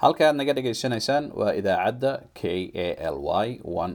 halka aad naga dhagaysanaysaan waa idaacadda k a l y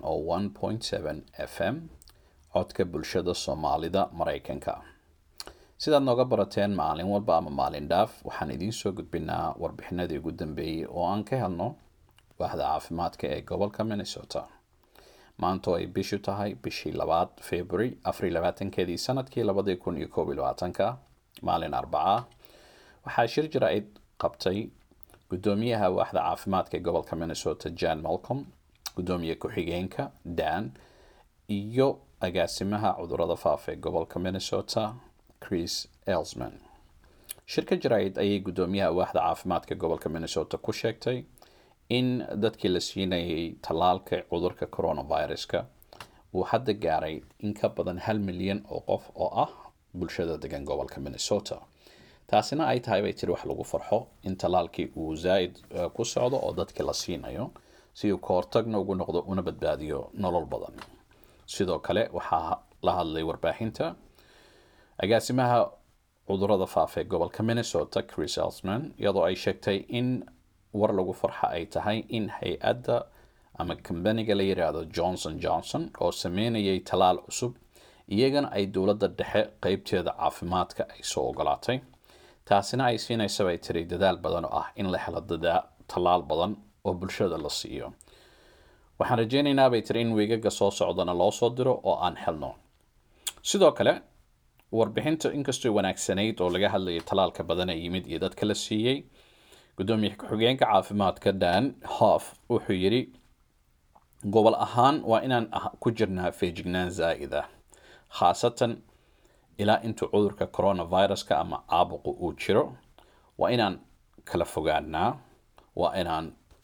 f m codka bulshada soomaalida maraykanka sidaad nooga barateen maalin walba ama maalin dhaaf waxaan idiin soo gudbinaa warbixinadii ugu dambeeyey oo aan ka helno waaxda caafimaadka ee gobolka minnesota maanta oo ay bishu tahay bishii labaad february afariy labaatankeedii sanadkii labadii kun iyo koob iyo labaatanka maalin arbaca waxaa shir jira-id qabtay gudoomiyaha waaxda caafimaadka ee gobolka minnesota jan malcom gudoomiye ku-xigeenka dan iyo agaasimaha cudurada faafa ee gobolka minnesota chris elsman shirka jaraid ayay gudoomiyaha waaxda caafimaadka gobolka minnesota ku sheegtay in dadkii la siinayay tallaalka cudurka coronaviruska uu hadda gaaray in ka badan hal milyan oo qof oo ah bulshada degan gobolka minnesota taasina ay tahay bay tiri wax lagu farxo in tallaalkii uu zaa-id ku socdo oo dadkii la siinayo si uu ka hortagna ugu noqdo una badbaadiyo nolol badan sidoo kale waxaa la hadlay warbaahinta agaasimaha cudurada faafa ee gobolka minnesota chris elsman iyadoo ay sheegtay in war lagu farxa ay tahay in hay-adda ama kambaniga la yiraahdo johnson johnson oo sameynayay tallaal cusub iyagana ay dowladda dhexe qeybteeda caafimaadka ay soo ogolaatay taasina ay siinaysa bay tiri dadaal badan oo ah in la helo tallaal badan oo bulshada la siiyo waxaan rajeynaynaa bay tiri in weegaga soo socdana loo soo diro oo aan helno sidoo kale warbixinta inkastoo wanaagsanayd oo laga hadlayay tallaalka badan ee yimid iyo dadka la siiyey gudoomiye ku-xigeenka caafimaadka dan hof wuxuu yidhi gobol ahaan waa inaan ku jirnaa feejignaan zaa'id ah khaasatan ilaa intuu cudurka coronaviruska ama caabuqu uu jiro waa inaan kala fogaanaa waa inaan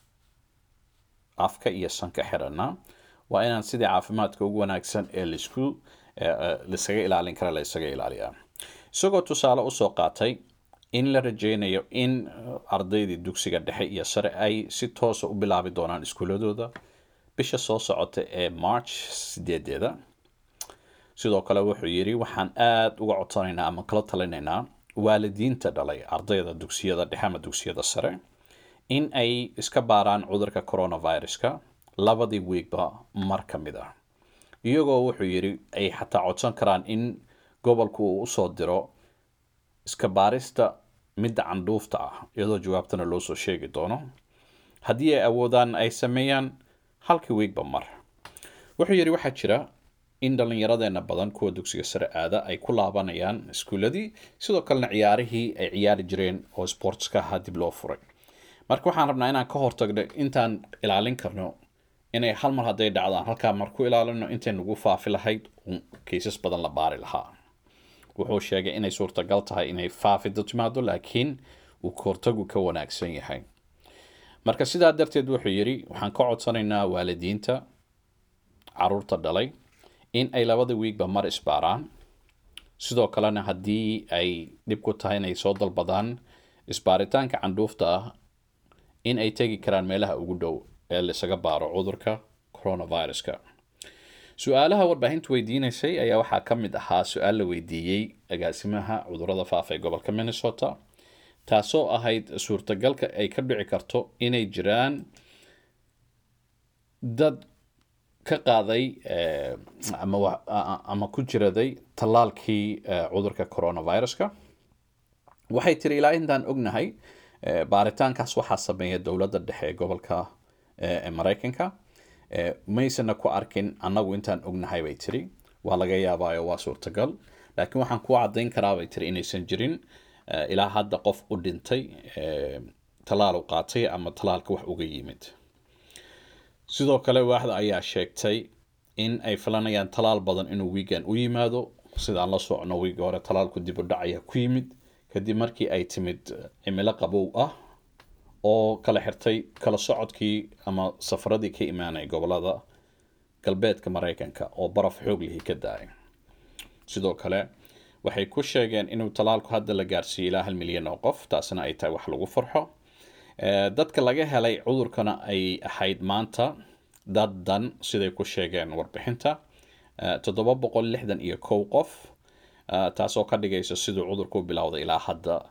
afka iyo sanka xiranaa waa inaan sidii caafimaadka ugu wanaagsan ee laisku laisaga ilaalin kara la isaga ilaaliyaa isagoo tusaale usoo qaatay in la rajeynayo in ardaydii dugsiga dhexe iyo sare ay si toosa u bilaabi doonaan iskuuladooda bisha soo socota ee march sideedeeda sidoo kale wuxuu yidhi waxaan aada uga codsanaynaa ama kala talinaynaa waalidiinta dhalay ardayda dugsiyada dhexe ama dugsiyada sare in ay iska baaraan cudurka coronaviruska labadii wiigba mar ka mid ah iyagoo wuxuu yidhi ay xataa codsan karaan in gobolku uu usoo diro iska baarista midda candhuufta ah iyadoo jawaabtana loo soo sheegi doono haddii ay awoodaan ay sameeyaan halkii wiigba mar wuxuu yidhi waxaa jira in dhallinyaradeenna badan kuwa dugsiga sare aada ay ku laabanayaan iskuuladii sidoo kalena ciyaarihii ay ciyaari jireen oo sportska ahaa dib loo furay marka waxaan rabnaa inaan ka hortagno intaan ilaalin karno inay hal mar hadday dhacdaan halkaa mar ku ilaalino intay nagu faafi lahayd kaysas badan la baari lahaa wuxuu sheegay inay suurtagal tahay inay faafido timaado laakiin uu kahortagu ka wanaagsan yahay marka sidaa darteed wuxuu yidhi waxaan ka codsanaynaa waalidiinta caruurta dhalay in ay labada wiigba mar isbaaraan sidoo kalena haddii ay dhib ku tahay inay soo dalbadaan isbaaritaanka candhuufta ah in ay tegi karaan meelaha ugu dhow ee laisaga baaro cudurka coronaviruska su-aalaha warbaahintu weydiinaysay ayaa waxaa ka mid ahaa su-aal la weydiiyey agaasimaha cudurada faafa ee gobolka minnesota taasoo ahayd suurtagalka ay ka dhici karto inay jiraan dad ka qaaday ama ku jiraday tallaalkii cudurka coronaviruska waxay tiri ilaa intaan ognahay baaritaankaas waxaa sameeya dowladda dhexe ee gobolka ee maraykanka maysana ku arkin annagu intaan ognahay bay tiri waa laga yaabaayo waa suurtagal laakiin waxaan ku caddayn karaa bay tiri inaysan jirin ilaa hadda qof u dhintay tallaal u qaatay ama tallaalka wax uga yimid sidoo kale waaxda ayaa sheegtay in ay filanayaan tallaal badan inuu wiigan u yimaado sidaan la socno wiiga hore tallaalku dib u dhac ayaa ku yimid kadib markii ay timid cimilo qabow ah oo kala xirtay kala socodkii ama safaradii ka imaanaya gobolada galbeedka maraykanka oo baraf xoog lihii ka da-ay sidoo kale waxay ku sheegeen inuu tallaalku hadda la gaarsiiyey ilaa hal milyan oo qof taasina ay tahay wax lagu farxo dadka laga helay cudurkana ay ahayd maanta dad dan siday ku sheegeen warbixinta toddoba boqol lixdan iyo kow qof taasoo ka dhigaysa siduu cudurku bilowday ilaa hadda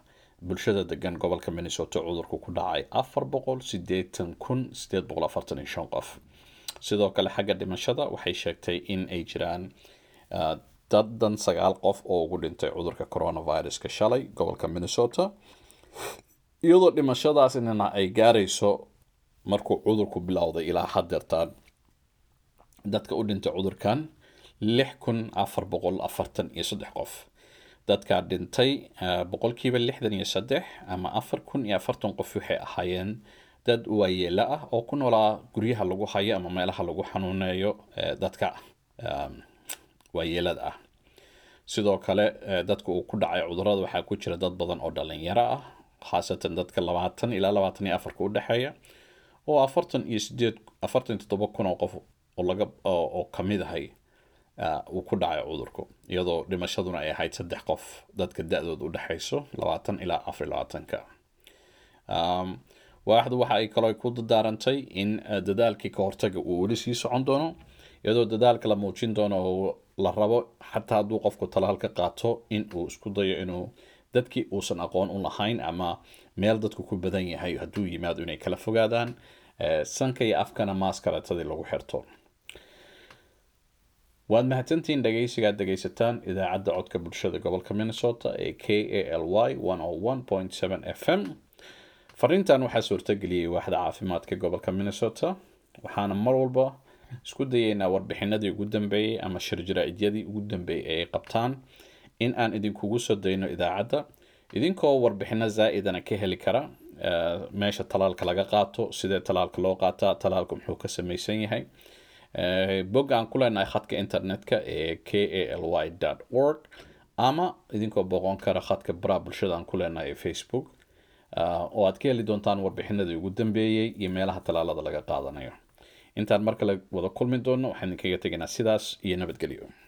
bulshada degan gobolka minnesota cudurku ku dhacay afar boqol sideetan kun sideed boqol afartan iyo shan qof sidoo kale xagga dhimashada waxay sheegtay in ay jiraan dadan sagaal qof oo ugu dhintay cudurka coronaviruska shalay gobolka minnesota iyadoo dhimashadaasina ay gaarayso markuu cudurku bilowday ilaa hadeertaan dadka u dhintay cudurkan lix kun afar boqol afartan iyo saddex qof dadkaa dhintay boqolkiiba lixdan iyo saddex ama afar kun iyo afartan qof waxay ahaayeen dad waayeela ah oo ku noolaa guryaha lagu hayo ama meelaha lagu xanuuneeyo dadka waayeelada ah sidoo kale dadka uu ku dhacay cudurada waxaa ku jira dad badan oo dhalinyaro ah khaasatan dadka labaatan ilaa labaatan iyo afarka u dhexeeya oo afartan iyo sideed afartan iyo toddoba kun oo qof oo laga oo kamid ahay uu ku dhacay cudurku iyadoo dhimashaduna ay ahayd saddex qof dadka da-dood u dhexayso labaatan ilaa afar labaatanka waaxdu waxa ay kaloo ku dadaarantay in dadaalkii ka hortaga uu weli sii socon doono iyadoo dadaalka la muujin doono oo la rabo xataa hadduu qofku talaal ka qaato in uu isku dayo inuu dadkii uusan aqoon u lahayn ama meel dadku ku badan yahay hadduu yimaado inay kala fogaadaan sanka iyo afkana maaskaratadii lagu xirto waad mahadsantihiin dhegeysigaad dhegeysataan idaacadda codka bulshada gobolka minnesota ee k a l y f m fariintan waxaa suurtageliyey waaxda caafimaadka gobolka minnesota waxaana mar walba isku dayeynaa warbixinadii ugu dambeeyey ama shirjara-idyadii ugu dambeeyey ee ay qabtaan in aan idinkugu soo dayno idaacadda idinkoo warbixino zaa-idana ka heli kara meesha talaalka laga qaato sidee talaalka loo qaataa talaalka muxuu ka samaysan yahay bog aan ku leenahay khadka internetka ee k a l y org ama idinkoo boqon kara khadka baraa bulshada aan ku leenahay ee facebook oo aad ka heli doontaan warbixinadii ugu dambeeyey iyo meelaha talaalada laga qaadanayo intaan mar kale wada kulmi doono waxaan idinkaga tegaynaa sidaas iyo nabadgelyo